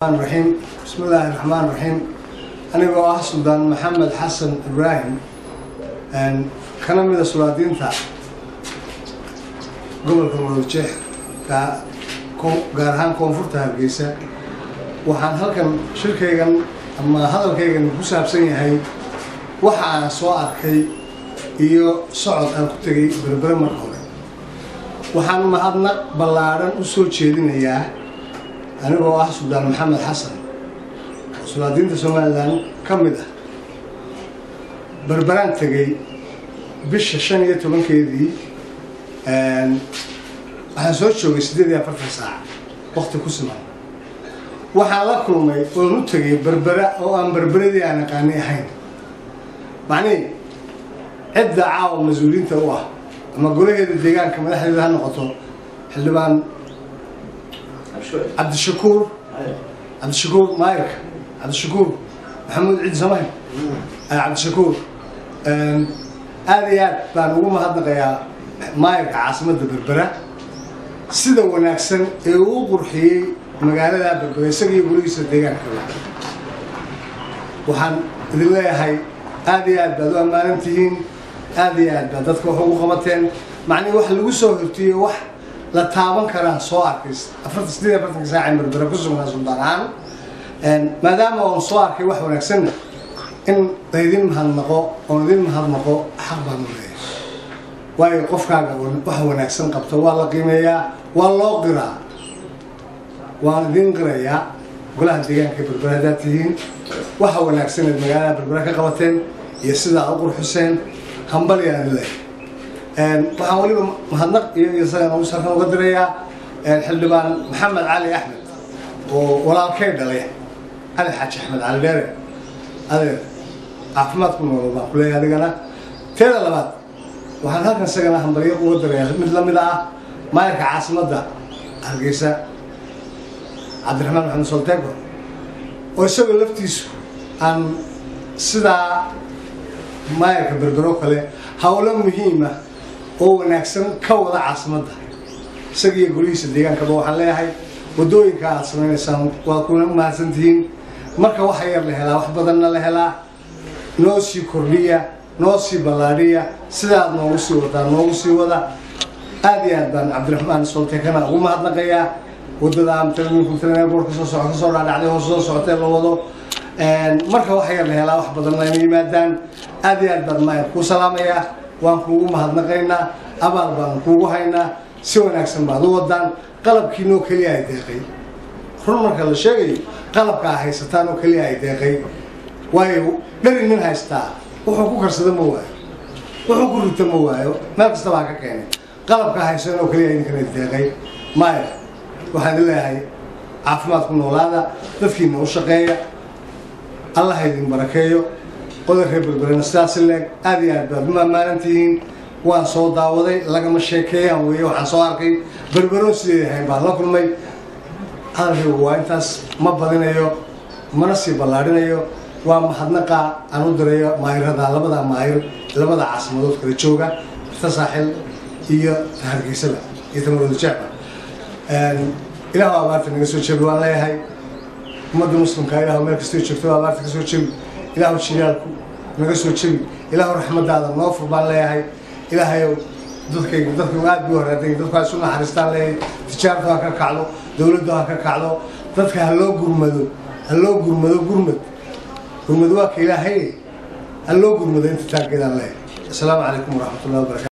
raxiim bismi illaahi raxmaan raxiim anigoo ah suldaan maxamed xasan ibraahim kana mida sulaadiinta gobolka murujeex gaar ahaan koonfurta hargeysa waxaan halkan shirkaygan ama hadalkaygan ku saabsan yahay waxa aan soo arkay iyo socod aan ku tegay berbere marka hore waxaan mahadnaq ballaadhan u soo jeedinayaa anigoo ah suldaan maxamed xasan oo sulaadiinta somalilan ka mid ah berberaan tegay bisha shan iyo tobankeedii waxaan soo joogay siddeed iyo afartan saac wakti ku siman waxaan la kulmay oon u tegay berbera oo aan berberadii aan aqaani ahayn macnihii cidda caawa mas-uuliyiinta u ah ama golaheeda deegaanka madaxdeeda ha noqoto xildhibaan cabdishakuur cabdishakuur maayirka cabdishakuur maxamuud ciid samayn cabdishakuur aada iyo aad baan ugu mahadnaqayaa maayirka caasimadda berbera sida wanaagsan ee uu qurxiyey magaalada berbera isagiiyo gurigiisa deegaanka waxaan idin leeyahay aada iyo aad baad u ammaanan tihiin aada iyo aad baad dadka wax ugu qabateen macnii wax lagu soo hortiyey wax la taaban karaan soo arkay afartan sideed afartanka saaca berbera ku sugnaa suldaan ahaan maadaama oon soo arkay wax wanaagsanna in laydin mahadnaqo oon idin mahadnaqo xaq baan u leeyahay waayo qofkaaga wax wanaagsan qabto waa la qiimeeyaa waa loo qiraa waan idin qirayaa golaha deegaanka berbera haddaad tihiin waxa wanaagsaneed magaalada berbera ka qabateen iyo sidaa u qurxiseen hambalyaan idin leeyahay waxaan weliba mahadnaq iyo isagan ugu sarkan uga dirayaa xildhibaan maxamed cali axmed oo walaalkay dhalay cali xaaji axmed cali dheere adeer caafimaad ku nool baan kuleeyahay adigana teeda labaad waxaan halkan isagana hambalyo uga dirayaa mid lamid ah maayarka caasimadda hargeysa cabdiraxmaan maxamed soltego oo isagoo laftiisu aan sidaa maayarka berbero kale howlo muhiima oo wanaagsan ka wada caasimadda isagiiyo golihiisa deegaankaba waxaan leeyahay waddooyinka aad samaynaysaan waa kuna mahadsantihiin marka waxa yar la helaa wax badanna la helaa noo sii kordhiya noo sii ballaadhiya sidaad noogu sii wadaa noogu sii wada aada iyo aad baan cabdiraxmaan soltekana ugu mahadnaqayaa waddada mtboor kasoo so kasoo dhaadhacday hoos soo socotee la wado marka waxa yar la helaa wax badanna ina yimaadaan aada iyo aad baan maayar kuu salaamayaa waan kuugu mahadnaqaynaa abaal baan kuugu haynaa si wanaagsan baad u wadaan qalabkiinoo keliya ay deeqay run marka la sheegayo qalabka a haysataan oo keliya ay deeqay waayo dheri nin haystaa wuxuu ku karsado ma waayo wuxuu ku rito ma waayo meel kastaba ha ka keenay qalabka haysan oo keliya idinkana deeqay maayar waxaan idin leeyahay caafimaad ku noolaada dadkiina u shaqeeya allah ha idin barakeeyo qodob reer berberena sidaas leeg aada iyo aad baad u ammaanan tihiin waan soo daawaday lagama sheekeeyaan weeye waxaan soo arkay berberoon sideed ahayn baan la kulmay hadalkaygu waa intaas ma badinayo mana sii ballaadhinayo waa mahadnaqa aan u dirayo maayirada labada maayir labada caasimadood kala jooga ta saaxil iyo ta hargeysada iyo tamarooda jecba ilaahu abaarta naga soo jebi waan leeyahay ummadda muslimka ilahu meel kastoo joogto abaarta ka soo jebi ilaahu jilaalku naga soo jebi ilaahu raxmadaada noo fur baan leeyahay ilaahayow dadkayga dadkaygu aad buu horaaday dadku ha isu naxariistaan leeyahay tijaartu ha ka kacdo dowladdu ha ka kacdo dadka ha loo gurmado ha loo gurmado gurmad gurmad waa ka ilaahay ha loo gurmado inta taaggeedaan leeyahay asalaamu calaykum waraxmatullahi wabarakatu